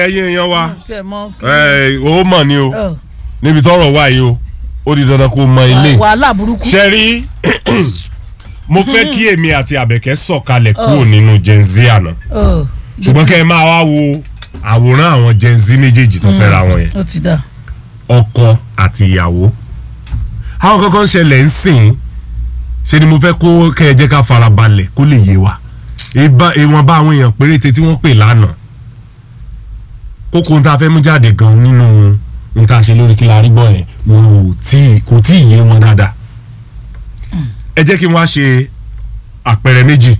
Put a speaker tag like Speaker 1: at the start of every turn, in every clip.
Speaker 1: ẹ̀yin èèyàn wa
Speaker 2: tẹ mọ.
Speaker 1: ẹ, ó mọ̀ ni o
Speaker 2: Ọ,
Speaker 1: níbi tọ́rọ̀ wà yìí o ó di dandan kó mọ ilé
Speaker 2: wàhálà burúkú.
Speaker 1: ṣe rí mo fẹ́ kí èmi àti àbẹ̀kẹ́ sọ̀kalẹ̀ kúrò nínú gen z àná
Speaker 2: Ọ,
Speaker 1: ṣùgbọ́n kẹ́ ẹ máa wá wo àwòrán àwọn gen z méjèèjì tó fẹ́ ra wọn yẹn
Speaker 2: ó ti dà.
Speaker 1: ọkọ àti ìyàwó àwọn kankan ṣẹlẹ̀ ń sìn ṣe ni mo fẹ́ kó kẹ́ ẹ jẹ́ ká farabalẹ̀ kó lè yé wa ìbá- ìwọ̀nba àwọn èèyàn péréte tí wọ́n pè lánàá kókó ohun tá a fẹ́ mú jáde gan nínú ohun tá a ṣe lórí kí la rí gbọ́ yẹn wọn ò tí kò tí ì yé wọn dáadáa ẹ jẹ́ kí n wá ṣe àpẹẹrẹ méjì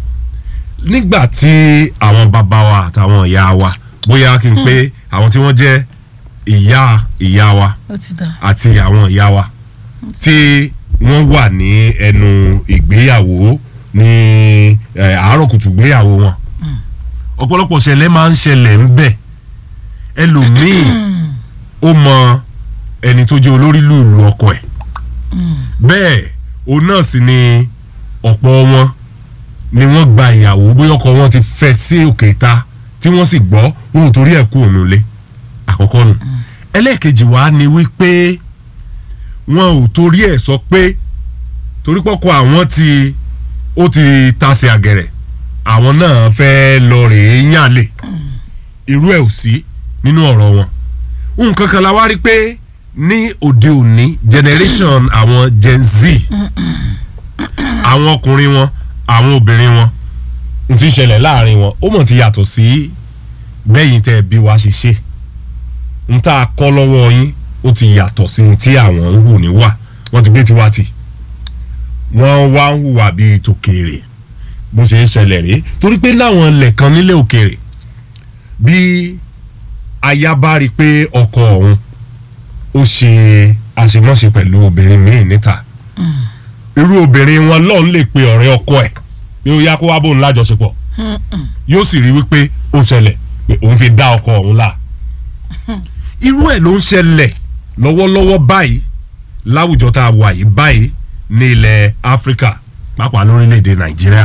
Speaker 1: nígbà tí àwọn bàbá wa àtàwọn ìyá wa bóyá kí n pé àwọn tí wọ́n jẹ́ ìyá ìyá wa
Speaker 2: ó ti dà.
Speaker 1: àti àwọn ìyá wa tí wọ́n wà ní ẹnu ìgbéyàwó ní eh, àárọ̀ kùtù ìgbéyàwó wọn ọ̀pọ̀lọpọ̀ ṣẹlẹ̀ máa ń ṣẹlẹ̀ ń bẹ̀ ẹlòmíì ó mọ ẹni tó jẹ́ olórí lùlù ọkọ ẹ̀ bẹ́ẹ̀ òun náà sì ni ọ̀pọ̀ wọn ni wọ́n gba ìyàwó bóyá ọkọ wọn ti fẹ́ sí òkè ta tí wọ́n sì gbọ́ wọn ò torí ẹ̀ kú òun lé àkọ́kọ́ nù ẹlẹ́ẹ̀kejì wá ni wípé wọn ò torí ẹ̀ sọ pé torí pọ́kọ àwọn ti ó ti tasẹ̀ àgẹ̀rẹ̀ àwọn náà fẹ́ lọ rèé yànlẹ̀ irú ẹ̀ ò sí nínú ọ̀rọ̀ wọn nǹkan kan la wá rí pé ní òde òní generation àwọn gen z àwọn ọkùnrin wọn àwọn obìnrin wọn n ti ṣẹlẹ̀ láàrin wọn ó mọ̀ ti yàtọ̀ sí bẹ́yìn tẹ́ bí wa ṣe ṣe n tá a kọ́ lọ́wọ́ yín ó ti yàtọ̀ sí n tí àwọn ń hù níwà wọ́n ti gbé tiwa tì wọ́n wá ń hùwà bíi tòkèrè bó ṣe ń ṣẹlẹ̀ rèé torí pé láwọn ilẹ̀ kan nílé òkèrè bí aya bá rí i pé ọkọ òun ó ṣe àṣemáṣe pẹ̀lú obìnrin míì níta irú obìnrin wọn lọ́n lè pe ọ̀rẹ́ ọkọ ẹ̀ pé ó yá kó wá bóun lájọṣepọ̀ yóò sì rí wípé ó ṣẹlẹ̀ pé òun fi dá ọkọ òun là irú ẹ̀ ló ń ṣẹlẹ̀ lọ́wọ́lọ́wọ́ báyìí láwùjọ tá a wà yìí báyìí ní ilẹ̀ áfíríkà pàápàá lórílẹ̀‐èdè nàìjíríà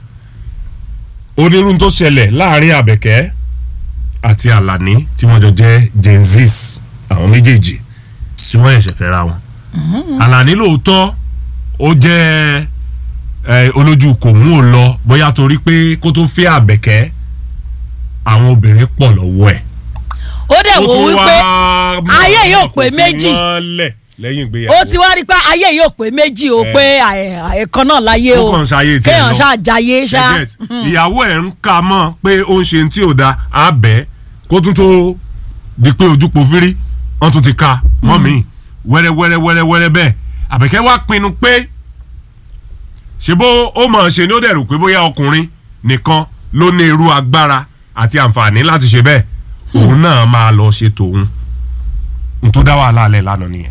Speaker 1: onírúurú tó ṣẹlẹ̀ láàrin àbẹ̀kẹ́ àti àlàní tí wọ́n jọ jẹ́ gen zs àwọn méjèèjì tí wọ́n ṣẹ̀ṣẹ̀ fẹ́ ra wọn àlàní lóòótọ́ ó jẹ́ ẹ, olójú kò mú ò lọ bóyá torí pé kó tó fẹ́ àbẹ̀kẹ́ àwọn obìnrin pọ̀ lọ́wọ́ ẹ̀
Speaker 2: ó dẹ̀ wò wípé
Speaker 1: mú
Speaker 2: ayé
Speaker 1: àwọn
Speaker 2: yóò pé
Speaker 1: ọkùnrin
Speaker 2: méjì.
Speaker 1: wọn lẹ̀ lẹ́yìn ìgbéyàwó
Speaker 2: ó ti wá rí i pé ayé yóò pé méjì o
Speaker 1: Eh.
Speaker 2: pé ẹ̀ẹ̀kan náà láyé o
Speaker 1: ó kàn ṣayé tiẹ̀
Speaker 2: kéèyàn
Speaker 1: lọ.
Speaker 2: ṣáà jayé ṣá.
Speaker 1: Ẹ get. ìyàwó ẹ̀ ń ka mọ́ pé ó ń ṣe tí ò da àbẹ́ kó tún tó di pé ojú po fírí wọ́n tún ti ka mọ́ mi wẹ́rẹ́ wẹ́rẹ́ wẹ́rẹ́ wẹ́rẹ́ bẹ́ẹ̀ àbẹ̀kẹ́ wá pinnu pé ṣe bó ó mọ̀ ṣe ni ó dẹ̀ rò pé bóyá ọkùnrin nìkan ló ní irú agbára àti àǹfààní láti ṣe bẹ́ẹ̀ òun náà máa lọ ṣe tòun n tó dá wàhálà alẹ́ lánàá nìyẹn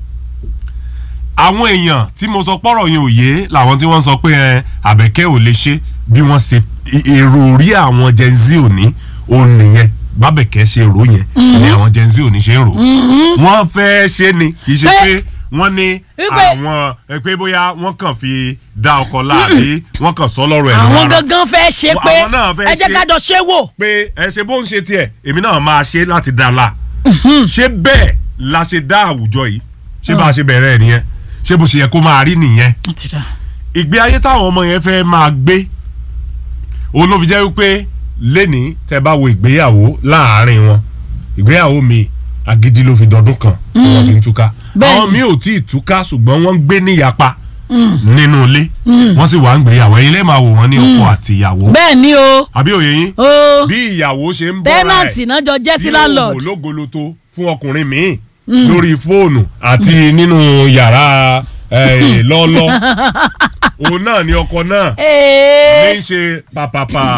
Speaker 1: àwọn èèyàn tí mo sọ pọ́rọ̀ yẹn ò yé làwọn tí wọ́n sọ pé ẹ àbẹ̀kẹ́ ò lè ṣe bí wọ́n ṣe ì- èrò orí àwọn gen z òní òun nìyẹn bábẹ̀kẹ́ ṣe rò yẹn ni àwọn gen z òní ṣe ń rò wọ́n fẹ́ ṣe ni kì í ṣe
Speaker 2: Pé-
Speaker 1: pé wọ́n ní
Speaker 2: Wípé-
Speaker 1: àwọn ẹ pé bóyá wọ́n kàn fi dá ọkọ̀ láàbí wọ́n kàn sọ lọ́rọ̀ ẹ̀
Speaker 2: àwọn
Speaker 1: lọ́wọ́ ara.
Speaker 2: gangan fẹ́ ṣe pé
Speaker 1: Àwọn náà fẹ́
Speaker 2: ẹ jẹ́
Speaker 1: ṣe.
Speaker 2: ká jọ ṣe wò.
Speaker 1: pé ẹ ṣe bó ń ṣe tiẹ̀ èmi náà máa ṣe láti dá a la ṣé bẹ́ẹ̀ la ṣe dá àwùjọ yìí ṣé bá a ṣe bẹ̀rẹ̀ ẹ̀ nìyẹn ṣé bó ṣe yẹ kó máa rí nìyẹn ìgbé ayé táwọn ọmọ yẹn fẹ́ máa gbé òun ló fi jẹ́ wípé lẹ́ni tẹ́ bá wo ìgbéyàwó láàárín wọn ìgbéyàwó mi agídí ló fi dọdún kan tí wọ́n fi ń túká
Speaker 2: Bẹ́ẹ̀ni.
Speaker 1: àwọn mi ò tí ì túká ṣùgbọ́n wọ́n ń gbé níyapa nínú ilé wọ́n sì wà ń gbéyàwó ẹ̀yin lè máa wò wọ́n ní ọkọ àti ìyàwó
Speaker 2: bẹ́ẹ̀ ni o
Speaker 1: àbí òye yín
Speaker 2: o
Speaker 1: bí ìyàwó ṣe ń bọ́ra ẹ̀
Speaker 2: tẹ́nàntì náà jọ jẹ́ sí
Speaker 1: tí
Speaker 2: landlord.
Speaker 1: òwò lógoloto fún ọkùnrin míì lórí fóònù àti nínú yàrá eh, lọ́lọ́ òun náà ni ọkọ náà
Speaker 2: Ee.
Speaker 1: ní í ṣe pàpàpà